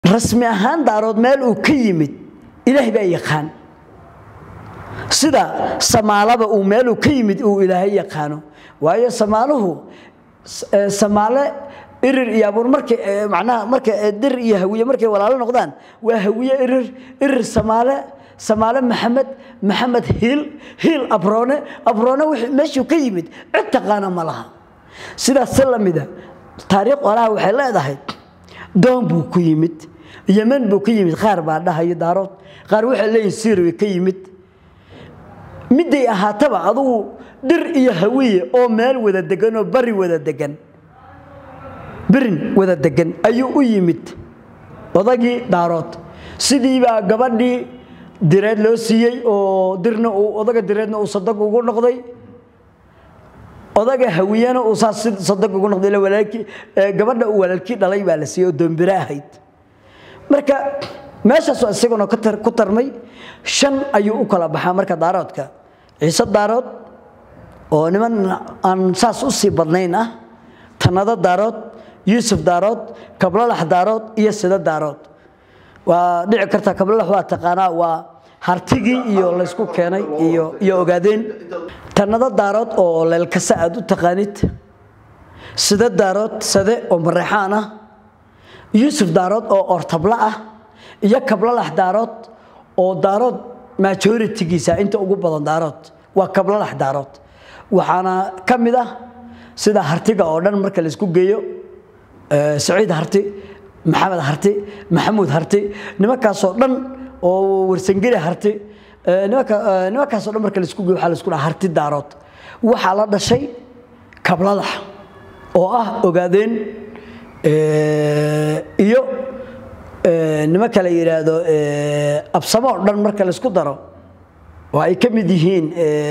rasmi ahaan daarood meel uu ka yimid ilaahay baa yaqaan sida samaalaba uu meeluu ka yimid uu ilaahay yaqaano waayo samaaluhu samaale irir iyo abuur markay macnaha marka dir iyo hawiye markay walaalo noqdaan waa hawiye irir irir samaale samaale maxamed maxamed hiil hiil abroone abroone meeshuu ka yimid cid taqaana ma laha sidaas si lamida taariikh olaha waxay leedahay doon buu ku yimid yeman buu ka yimid qaar baa dhahayo daarood qaar waxay leeyihin siriya ka yimid midday ahaataba adugu dhir iyo hawiye oo meel wada degan oo bari wada degan birin wada degan ayuu u yimid odagii daarood sidiibaa gabadhii direed loo siiyey oo dirna uu odaga direedna uu sadag ugu noqday odaga hawiyana uu saas sadag ugu noqday walaalkii gabadha uu walaalkii dhalay baa la siiyey oo doombire ahayd marka meeshaasoo isaguna ku tarmay shan ayuu u kala baxaa marka daaroodka ciise daarood oo niman aan saas u sii badnayn ah tanado daarood yuusuf daarood kablalax daarood iyo sida daarood waa dhici karta kablalax waa taqaanaa waa hartigii iyo laysku keenay iyo iyo ogaadeen tanado daarood oo leelkasa aad u taqaanid sida daarood sade oo mareexaan ah yuusuf daarood oo ortabla ah iyo kablalax daarood oo daarood majoritigiisa inta ugu badan daarood waa kablalax daarood waxaana ka mid ah sida hartiga oo dhan marka laysku geeyo saciid harti maxamed harti maxamuud harti nimankaasoo dhan oo warsangeli harti nimankaasoo dhan marka laisku geeyo waxaa laisku dhaha harti daarood waxaa la dhashay kabladax oo ah ogaadeen iyo nimanka la yidhaahdo absamo oo dhan marka laisku daro oo ay ka mid yihiin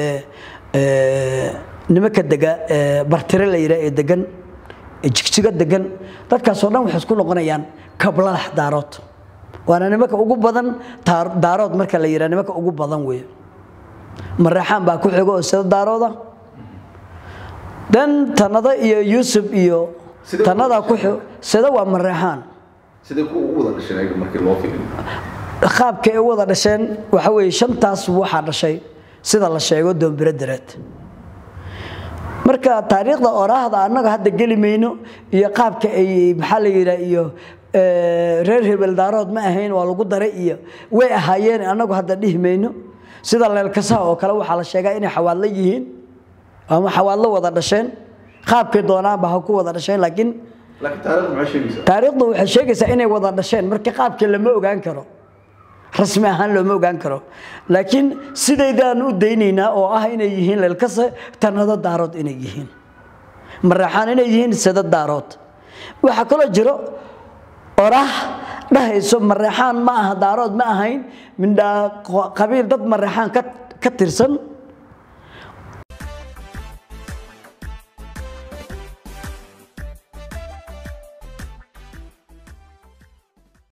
nimanka dega bartire la yidhaha ee degan jigjigo degan dadkaasoo dhan waxay isku noqonayaan kablalax daarood waana nimanka ugu badan daarood marka la yidhaha nimanka ugu badan weeye mareexaan baa ku xigo oo sida daarooda dan tanada iyo yuusuf iyo tanadaa ku xigo sida waa mareexaan qaabkay u wada dhasheen waxa weeye shantaas waxaa dhashay sida la sheego doombiro dareed marka taariikhda oraahda annaga hadda geli mayno iyo qaabka ay maxaa la yidhaha iyo reer hebel daarood ma ahayn waa lagu daray iyo way ahaayeen annagu hadda dhihi mayno sida leelkasaha oo kale waxaa la sheegaa inay xawaadlo yihiin ama xawaadlo wada dhasheen qaabkay doonaanba ha ku wada dhasheen laakiin taariikhdu waxay sheegaysaa inay wada dhasheen marka qaabka lama ogaan karo rasmi ahaan looma ogaan karo laakiin sidaydaan u daynaynaa oo ah inay yihiin leelkase tanado daarood inay yihiin mareexaan inay yihiin sida daarood waxaa kaloo jiro oraah dhahayso mareexaan ma aha daarood ma ahayn mindhaa qabiil dad mareexaan ka tirsan